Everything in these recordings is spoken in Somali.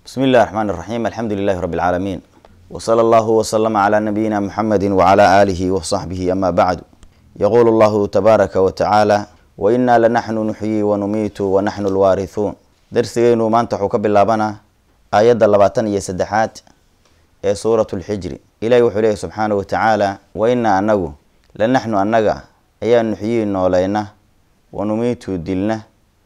بسم الله الرحمن الرحيم الحمد لله رب العالمين وصلى الله وسلم على نبينا محمد وعلى آله وصحبه أما بعد يقول الله تبارك وتعالى وإنا لنحن نحيي ونميت ونحن الوارثون درسينو ما انت حكب اللابنا آيات اللباتن يسدحات ee suuratu lxijri ilahi wuxuu leeyahy subxaana wa tacaala wa inaa anagu la naxnu annaga ayaa nuxyii noolayna wa numiitu dilna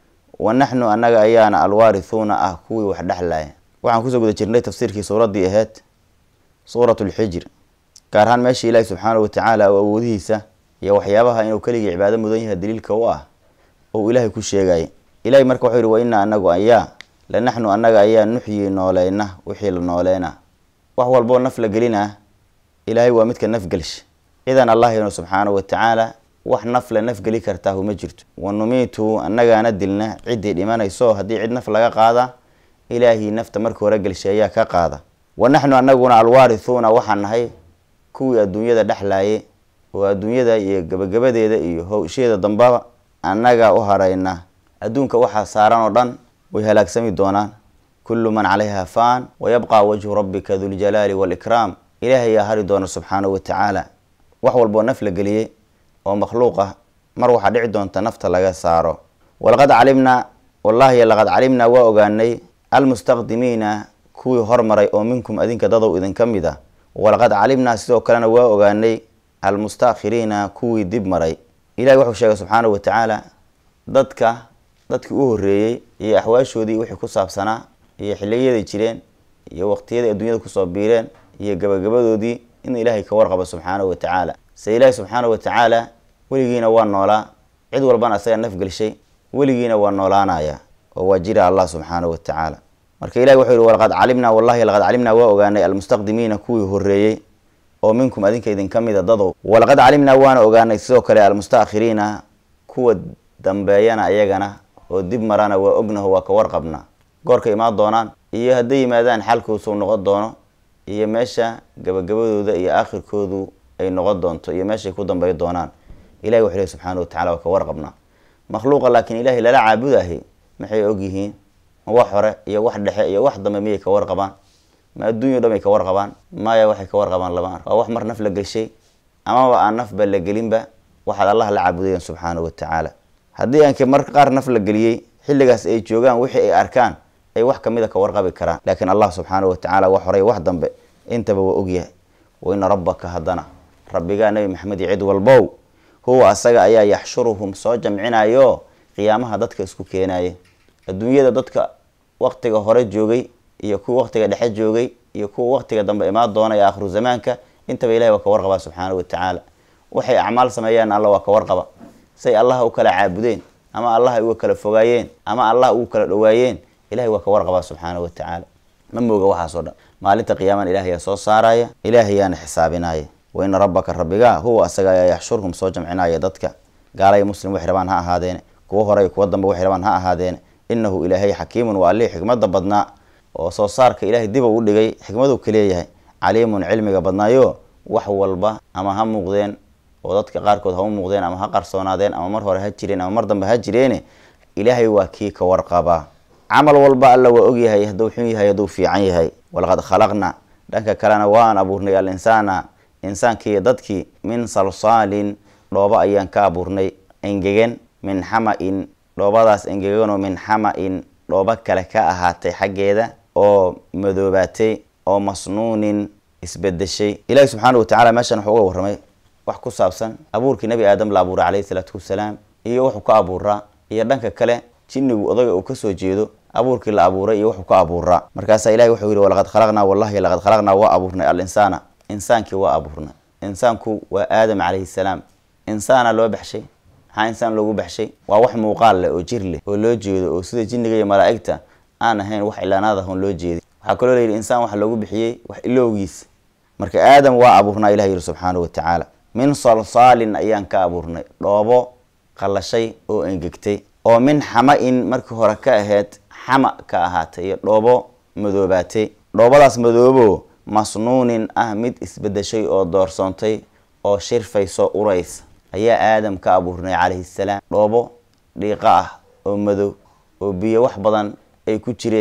wa naxnu annaga ayaana alwaarithuuna ah kuwii wax dhexlaya waxaan kusoo guda jirnay tafsiirkii suuraddii ahayd suuratu lxijr gaar ahaan meesha ilaahi subxaana wa tacaala oo awoodihiisa iyo waxyaabaha inuu keligii cibaado mudan yahay daliilka u ah ou ilaahay ku sheegayay ilahi marka wuxuu yihi wa inaa anagu ayaa la naxnu annaga ayaa nuxyii noolayna wixii la nooleyna wax walboo naf la gelinaa ilaahay waa midka nafgelsha cidan allahino subxaana wa tacaala wax naf la nafgeli kartaahu ma jirto wa numiitu annagaana dilna ciddii dhimanayso haddii cid naf laga qaada ilaahii nafta marka hore gelshay ayaa ka qaada wa naxnu annaguna alwaarithuuna waxaan nahay kuwii adduunyada dhexlaaye oo adduunyada iyo gabagabadeeda iyo howsheeda dambaba annaga u harayna adduunka waxaa saaran oo dhan way halaagsami doonaan kullu man calayha faan wayabqa wajhu rabbika duljalaali walikraam ilaahay yaa hari doona subxaanahu wa tacaala wax walboo naf la geliyey oo makhluuq ah mar waxaa dhici doonta nafta laga saaro walaqad calimnaa wallahi laqad calimnaa waa ogaanay almustaqdimiina kuwii hormaray oo minkum adinka dadow idinka mid ah walaqad calimnaa sidoo kalena waa ogaanay almustaakhiriina kuwii dib maray ilahi wuxuu sheegay subxaanahu wa tacaala dadka dadkii u horeeyey iyo axwaashoodii wixii ku saabsanaa iyo xiliyaday jireen iyo waqtiyaday adduunyada kusoo biireen iyo gabagabadoodii in ilaahay ka warqabo subxaanahu wa tacaala se ilaahi subxaanahu wa tacaala weligiina waa noolaa cid walbana asaga nafgelshay weligiina waa noolaanaya oo waa jira allah subxaanahu wa tacaala marka ilahi wuxuu yihi walaqad calimnaa wallahi laqad calimnaa waa ogaanay almustaqdimiina kuwii horeeyey oo minkum adinka idinka mida dadow walaqad calimnaa waana ogaanay sidoo kale almustaakhiriina kuwa dambeeyana ayagana oo dib marana waa ognaho waa ka warqabna goorka imaan doonaan iyo hadday yimaadaan xalkuusuu noqon doono iyo meesha gabagabadooda iyo aakhirkoodu ay noqon doonto iyo meeshay ku dambey doonaan ilahi wuxuu lehy subxaana wa tacala waa ka warqabnaa makhluuqa laakiin ilahay lala caabudahay maxay ogyihiin ma wax hore iyo wax dhexe iyo wax dambe miyay ka warqabaan ma adduunyo dhan ay ka warqabaan maya waxay ka warqabaan lama ark waa wax mar naf la geshay amaba aan nafba la gelinba waxaad allah la caabudayeen subxaana wa tacaala haddii aanke mar qaar naf la geliyey xilligaas ay joogaan wixii ay arkaan ay wax kamida ka warqabi karaan laakiin allah subxaanahu watacaala wax horay wax dambe intaba waa ogyahay wa ina rabbaka haddana rabbigaa nebi maxamed iyo cid walbow huwa asaga ayaa yaxshuruhum soo jamcinayo qiyaamaha dadka isku keenaye adduunyada dadka waqtiga hore joogay iyo kuwa waqtiga dhexe joogay iyo kuwa waqtiga dambe imaan doona ee aakhiru zamaanka intaba ilahi waa ka warqabaa subxaanahu watacaala waxay acmaal sameeyaan alla waa ka warqaba say allah u kala caabudeen ama allah ay uga kala fogaayeen ama allah ugu kala dhawaayeen ilahay waa ka warqabaa subxaanahu wa tacaala ma mooga waxaasoo dhan maalinta qiyaaman ilahayaa soo saaraya ilaahayaana xisaabinaya wa ina rabbaka rabbigaa huwa asaga ayaa yaxshurhum soo jamcinaya dadka gaalaya muslim waxay rabaan ha ahaadeene kuwo hore kuwa dambe waxay rabaan ha ahaadeene inahu ilaahay xakiimun waa allihii xikmada badnaa oo soo saarka ilahay diba u dhigay xikmadu kaleeyahay caliimun cilmiga badnaayo wax walba ama ha muuqdeen oo dadka qaarkood ha u muuqdeen ama ha qarsoonaadeen ama mar hore ha jireen ama mar dambe ha jireene ilaahay waa kii ka warqabaa camal walba alla waa ogyahay hadduu xun yahay hadduu fiican yahay walaqad khalaqna dhanka kalena waan abuurnay al insaana insaankiiyo dadkii min salsaalin dhooba ayaan ka abuurnay engegan min xama-in dhoobadaas engeganoo min xama-in dhooba kale ka ahaatay xaggeeda oo madoobaatay oo masnuunin isbedeshay ilaahi subxaana wa tacala meeshan wuxuu uga warramay wax ku saabsan abuurkii nebi aadam la abuuray calayhi salaatu wasalaam iyo wuxuu ka abuuraa iyo dhanka kale jinnigu odaga uu kasoo jeedo abuurkii la abuuray iyo wuxuu ka abuuraa markaasaa ilahi wuxuu yihi walaqad khalaqnaa wallahi laqad khalaqnaa waa abuurnay al insaana insaankii waa abuurnay insaanku waa aadam calayhi salaam insaana loo baxshay maxaa insaan loogu baxshay waa wax muuqaal leh oo jir leh oo loo jeedo oo sida jinniga iyo malaa'igta aan ahayn wax ilaanaad ahon loo jeedin waxaa kaloo layidhi insaan waxa loogu bixiyey wax ilowgiis marka aadam waa abuurnaa ilah yihi subxaanahu wa tacaala min salsaalin ayaan ka abuurnay dhoobo qallashay oo engegtay oo min xama-in markii hore ka ahayd xama ka ahaatay iyo dhoobo madoobaatay dhoobadaas madoobo masnuunin ah mid isbedeshay oo doorsoontay oo shirfayso uraysa ayaa aadam ka abuurnay calayhi salaam dhoobo dhiiqa ah oo madow oo biyo wax badan ay ku jireen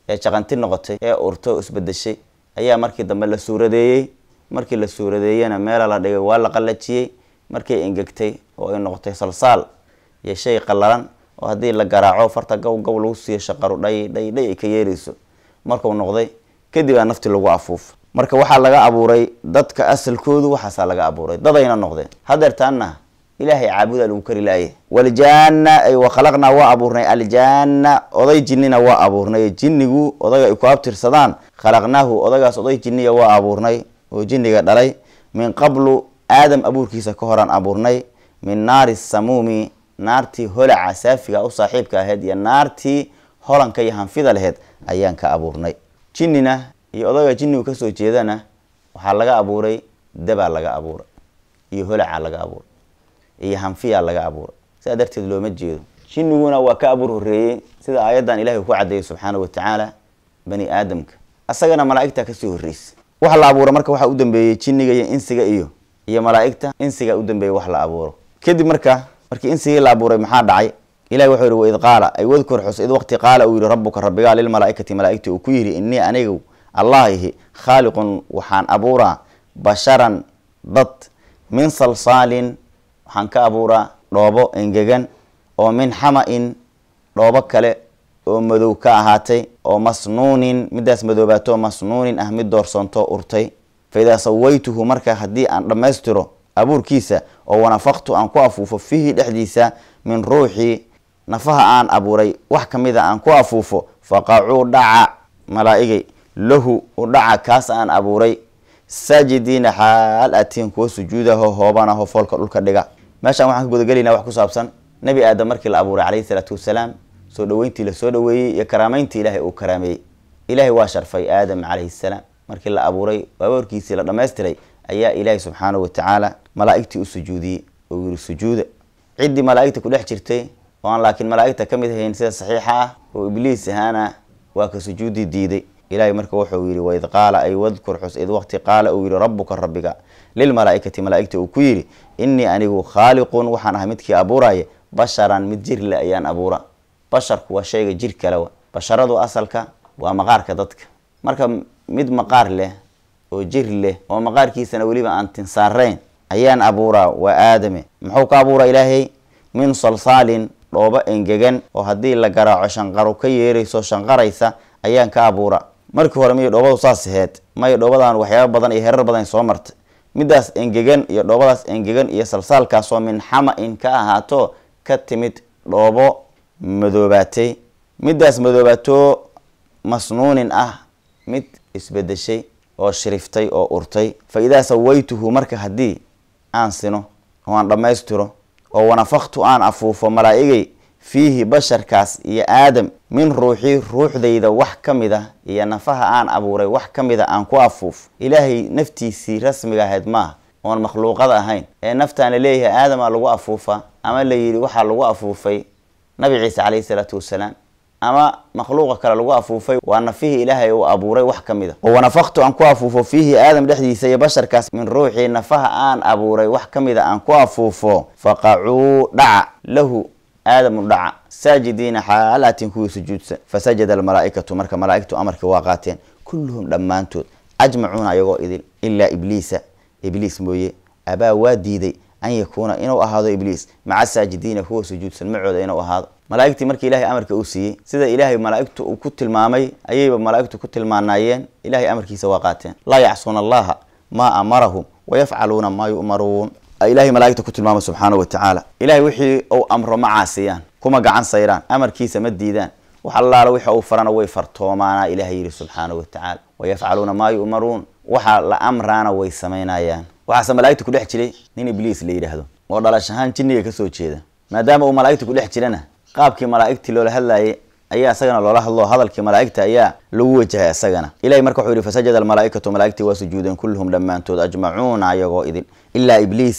ee jaqanti noqotay ee urtay oo isbedeshay ayaa markii dambe la suuradeeyey markii la suuradeeyena meela la dhigay waa la qallajiyey markay engegtay oo ay noqotay salsaal iyo shay qallalan oo haddii la garaaco farta gow gow lagu siiyo shaqaru dhay dhay dhay ay ka yeerayso markuu noqday kadib aa nafti lagu afuufo marka waxaa laga abuuray dadka asalkoodu waxaasaa laga abuuray dadayna noqdeen hadeertaana ilaahay caabudaa lagu kari laaye waljaana ay wakhalaqnaa waa abuurnay aljaana oday jinnina waa abuurnay jinnigu odaga ay ku abtirsadaan khalaqnaahu odagaas oday jinniya waa abuurnay oo jinniga dhalay min qablu aadam abuurkiisa ka horaan abuurnay min naari samuumi naartii holaca saafiga u saaxiibka ahayd iyo naartii holanka iyo hanfida laheyd ayaan ka abuurnay jinnina iyo odaga jinnigu kasoo jeedana waxaa laga abuuray dabaa laga abuuray iyo holacaa laga abuuray iyo hanfiyaa laga abuuray sidaa darteed looma jeedo jinniguna waa ka abuur horeeyey sida aayaddan ilahay uu ku cadeeyey subxaana wa tacaala bani aadamka asagana malaa'igta kasii horreysa waxa la abuura marka waxaa u dambeeyey jinniga iyo insiga iyo iyo malaa'igta insiga u dambeeyey wax la abuuro kadib marka markii insigii la abuuray maxaa dhacay ilahi wuxuu yihi waid qaala ay wadkur xus id waqti qaala uu yihi rabbuka rabbigaa lilmalaa'ikati malaa'igti uu ku yidhi innii anigu allah ihi khaaliqun waxaan abuuraa basharan dad min salsaalin waxaan ka abuuraa dhoobo engegan oo min xama-in dhoobo kale oo madow ka ahaatay oo masnuunin midaas madoobaato masnuunin ah mid doorsoontoo urtay fa idaa sawaytuhu marka haddii aan dhammaystiro abuurkiisa oo wanafaqtu aan ku afuufo fiihi dhexdiisa min ruuxii nafaha aan abuuray wax ka mida aan ku afuufo faqacuu dhaca malaa'igay lahu u dhaca kaas aan abuuray saajidiina xaal atiin kuwa sujuudaho hoobanaho foolka dhulka dhiga meeshaan waxaan ka gudagelaynaa wax ku saabsan nebi aadam markii la abuuray calayhi salaatu wasalaam soo dhaweyntii lasoo dhaweeyey iyo karaameyntii ilaahay uu karaameeyey ilaahay waa sharfay aadam calayhi salaam markii la abuuray abuurkiisii la dhammaystiray ayaa ilaahay subxaanahu watacaala malaa'igtii u sujuudiyey oo yiri sujuuda ciddii malaa'igta ku dhex jirtay oo aan laakiin malaa'igta ka mid ahayn sida saxiixa ah oo ibliis ahaana waa ka sujuudi diiday ilahay marka wuxuu yihi waid qaala ay wadkur xus id waqti qaala uu yihi rabbuka rabbiga lilmalaa'ikati malaa'igta uu ku yidhi innii anigu khaaliqun waxaan ahay midkii abuuraya basharan mid jir leh ayaan abuura basharku waa shayga jir kalewa basharadu asalka waa maqaarka dadka marka mid maqaar leh oo jir leh oo maqaarkiisana weliba aan tinsaarayn ayaan abuuraa waa aadame muxuu ka abuuraa ilaahay min salsaalin dhoobo engegan oo haddii la garaaco shanqaro ka yeerayso shanqaraysa ayaan ka abuura markii hore miyay dhoobadu saas aheyd maya dhoobadan waxyaaba badan iyo herar badan soo martay midaas engegan iyo dhoobadaas engegan iyo salsaalkaasoo min xama-in ka ahaato ka timid dhoobo madoobaatay midaas madoobaatoo masnuunin ah mid isbedeshay oo shiriftay oo urtay fa idaa sawaytuhu marka haddii aan sino oo aan dhammaystiro oo wanafaktu aan afuufo malaa'igay fiihi basharkaas iyo aadam min ruuxii ruuxdayda wax ka mid a iyo nafaha aan abuuray wax ka mid a aan ku afuuf ilaahay naftiisii rasmiga ahayd maaha oon makhluuqada ahayn ee naftaan la leeyahay aadamaa lagu afuufa ama la yidhi waxaa lagu afuufay nabi ciise calayhi salaatu wasalaam ama makhluuqa kale lagu afuufay waa nafihii ilaahay uu abuuray wax ka mid a oo wanafaktu aan ku afuufo fiihi aadam dhexdiisa iyo basharkaas min ruuxii nafaha aan abuuray wax ka mid a aan ku afuufo faqacuu dhaca lahu aadamu dhaca saajidiina xaalaatin kuwii sujuudsan fasajada almalaa'ikatu marka malaa'igtu amarkii waa qaateen kulluhum dhammaantood ajmacuuna ayagoo idil ilaa ibliisa ibliis mooye abaa waa diiday an yakuuna inuu ahaado ibliis maca saajidiina kuwa sujuudsan macooda inuu ahaado malaa'igtii markii ilaahay amarka uu siiyey sida ilaahay malaa'igtu uu ku tilmaamay ayayba malaa'igtu ku tilmaanaayeen ilaahay amarkiisa waa qaateen laa yacsuuna allaha maa amarahum wayafcaluuna maa yu'maruun ilaahay malaa'igta ku tilmaamay subxaanahu watacaala ilahay wixii uu amro ma caasiyaan kuma gacan sayraan amarkiisa ma diidaan wax allaala wixi uu farana way fartoomaana ilahay yidhi subxaanahu watacaala wayafcaluuna maa yu'maruun waxa la amraana way samaynayaan waxaase malaa'igta ku dhex jiray nin ibliis la yidhaahdo oo dhalash ahaan jinniga kasoo jeeda maadaama uu malaa'igta ku dhex jirana qaabkii malaa'igtii loola hadlayay ayaa isagana loola hadlo hadalkii malaa'igta ayaa lagu wajahay isagana ilahay marka wuxuu yihi fasajada almalaa'ikatu malaa'igtii waa sujuudeen kulluhum dhammaantood ajmacuuna ayagoo idin ilaa ibliisa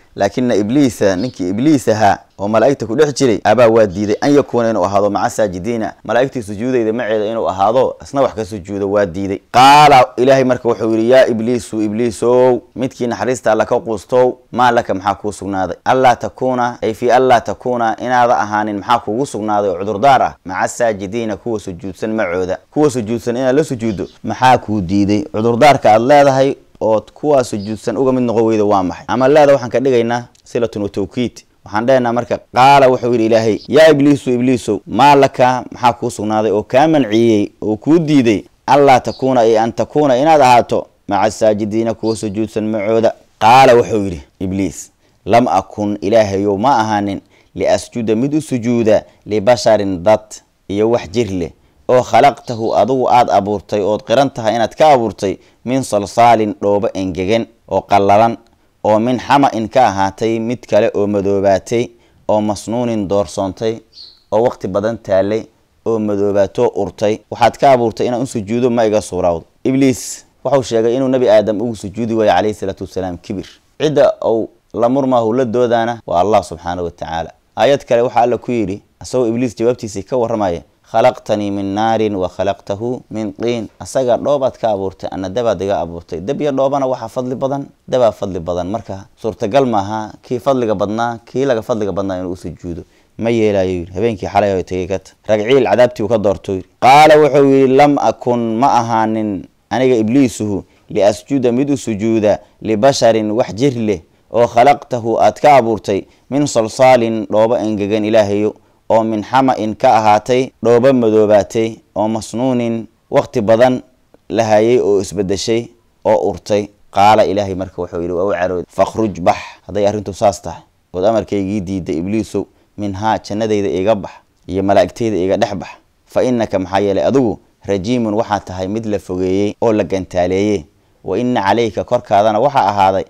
laakina ibliisa ninkii ibliis ahaa oo malaa'igta ku dhex jiray abaa waa diiday an yakuuna inuu ahaado maca saajidiina malaa'igtii sujuudayda maceeda inuu ahaado isna wax ka sujuudo waa diiday qaala ilaahay marka wuxuu yidhi yaa ibliisu ibliisow midkii naxariista alla ka quustow maa laka maxaa kuu sugnaaday allaa takuuna ay fii anlaa takuuna inaada ahaanin maxaa kuugu sugnaaday oo cudurdaar ah maca saajidiina kuwa sujuudsan macooda kuwa sujuudsan inaad la sujuuddo maxaa kuu diiday cudurdaarka aad leedahay ood kuwaa sujuudsan uga mid noqon weyda waa maxay camaleeda waxaan ka dhigaynaa silatun wa tawkiid waxaan dhehaynaa marka qaala wuxuu yidhi ilaahay yaa ibliisu ibliisow maa laka maxaa kuu sugnaaday oo kaa manciyey oo kuu diiday anlaa takuuna ay an takuuna inaad ahaato maca saajidiina kuwa sujuudsan macooda qaala wuxuu yidhi ibliis lam akun ilaahayow ma ahaanin liasjuda mid u sujuuda libasharin dad iyo wax jir leh oo khalaqtahu adigu aada abuurtay ood qiran tahay inaad ka abuurtay min salsaalin dhoobo engegan oo qallalan oo min xama-in ka ahaatay mid kale oo madoobaatay oo masnuunin doorsoontay oo waqti badan taallay oo madoobaatoo urtay waxaad ka abuurtay inaan u sujuudo ma iga suurawdo ibliis wuxuu sheegay inuu nebi aadam ugu sujuudi waayo calayhi salaatu wasalaam kibir cidda uu la murmaahu la doodaana waa allah subxaana wa tacaala aayad kale waxaa alla ku yidhi isagoo ibliis jawaabtiisii ka warramaya khalaqtanii min naarin wa khalaqtahu min tiin asaga dhoobaad ka abuurtay ana dabaad iga abuurtay dab iyo dhoobana waxaa fadli badan dabaa fadli badan marka suurtagal maaha kii fadliga badnaa kii laga fadliga badnaa inuu u sujuudo ma yeelayo yidhi habeenkii xalay o tegay kata ragciil cadaabtii uu ka doorto yidhi qaala wuxuu yidhi lam akun ma ahaanin aniga ibliisuhu liasjuda mid u sujuuda libasharin wax jir leh oo khalaqtahu aad ka abuurtay min salsaalin dhoobo engegan ilaahayo oo min xama-in ka ahaatay dhoobo madoobaatay oo masnuunin waqti badan la hayay oo isbedeshay oo urtay qaala ilaahay marka wuxuu yidhi waa u carood fakhruj bax hadday arrintu saas tahay ood amarkaygii diiday ibliisow minhaa jannadayda iga bax iyo malaa'igtayda iga dhex bax fa innaka maxaa yeelay adigu rajiimun waxaa tahay mid la fogeeyey oo la gantaaleeyey wa inna calayka korkaadana waxaa ahaaday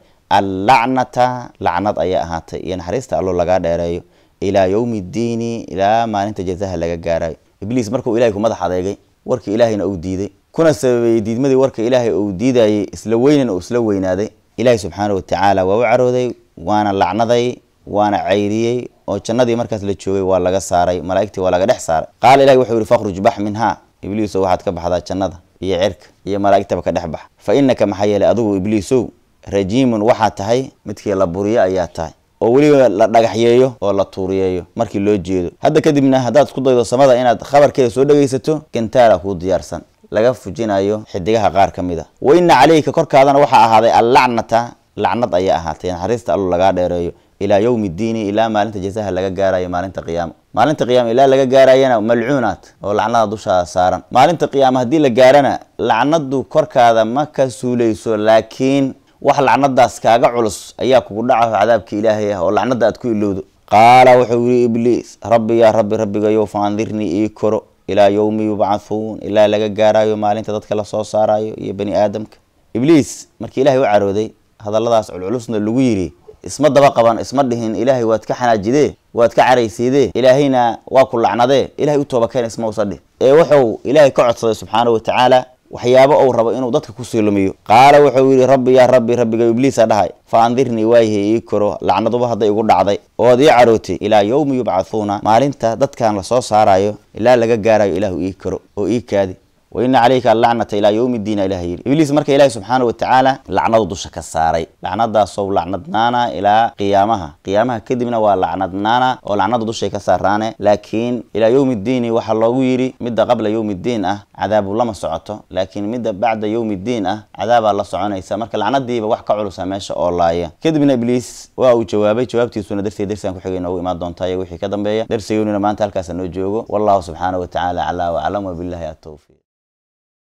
allacnata lacnad ayaa ahaatay iyo naxariista allo lagaa dheereeyo ilaa yowmi ddiini ilaa maalinta jazaha laga gaarayo ibliis markuu ilahay ku madax adeegay warkii ilaahayna uu diiday kuna sababeeyey diidmadii warka ilaahay uu diidayay isla weynan uu isla weynaaday ilaahay subxaana wa tacaala waa u carooday waana lacnaday waana cayriyey oo jannadii markaas la joogay waa laga saaray malaa'igtii waa laga dhex saaray qaala ilahi wuxuu yihi fakhruj bax minhaa ibliisow waxaad ka baxdaa jannada iyo cirka iyo malaa'igtaba ka dhex bax fa innaka maxaa yeelay adigu ibliisow rajiimun waxaa tahay midkii la buriyo ayaa tahay oo weliba la dhagaxyeeyo oo la tuuriyeeyo markii loo jeedo hadda kadibna haddaad isku daydo samada inaad khabarkeeda soo dhegaysato gantaala kuu diyaarsan laga fujinayo xidigaha qaar ka mid a wa inna calayka korkaadana waxaa ahaaday allacnata lacnad ayaa ahaatay naxariista allo lagaa dheereeyo ilaa yowmi ddiini ilaa maalinta jazaha laga gaarayo maalinta qiyaama maalinta qiyaama ilaa laga gaarayana malcuunaad oo lacnada dushaada saaran maalinta qiyaama haddii la gaarana lacnadu korkaada ma ka suulayso laakiin wax lacnadaas kaaga culus ayaa kugu dhacaho cadaabka ilaahay ah oo lacnada aad ku ilowdo qaala wuxuu yihi ibliis rabbi yaa rabbi rabbigayow fa andirnii ii koro ilaa yowmi yubcathuun ilaa laga gaarayo maalinta dadka lasoo saarayo iyo bani aadamka ibliis markii ilahay u carooday hadalladaas culculusna lagu yidhi isma daba qaban isma dhihin ilaahay waad ka xanaajidee waad ka caraysiidee ilaahayna waa ku lacnadee ilahay u toobakeen isma usa dhih ee wuxuu ilaahay ka codsaday subxaana wa tacaala waxyaabo uu rabo inuu dadka kusii lumiyo qaala wuxuu yidhi rabbi yaa rabbi rabbiga ibliisa dhahay fa andirnii waayahay ii koro lacnaduba hadday igu dhacday ood ii carootay ilaa yowmi yubcathuuna maalinta dadkan lasoo saarayo ilaa laga gaarayo ilaahu ii koro oo ii kaadi wa ina calayka allacnata ilaa yowmi ddiina ilah yidhi ibliis marka ilaahi subxaana wa tacaala lacnadu dusha ka saaray lacnadaasow lacnadnaana ilaa qiyaamaha qiyaamaha kadibna waa lacnadnaana oo lacnada dushay ka saaraane laakiin ilaa yowmi ddiini waxaa loogu yidhi midda qabla yowmi ddiin ah cadaabu lama socoto laakiin midda bacda yowmi ddiin ah cadaabaa la soconaysa marka lacnadiiba wax ka culusa meesha oo laaya kadibna ibliis waa uu jawaabay jawaabtiisuna darsiga darsigan ku xigay noogu imaan doontaa iyo wixii ka dambeeya darsigeynuna maanta halkaasa noo joogo wallahu subxaana wa tacaala calaa waclam wabillahi atowfiiq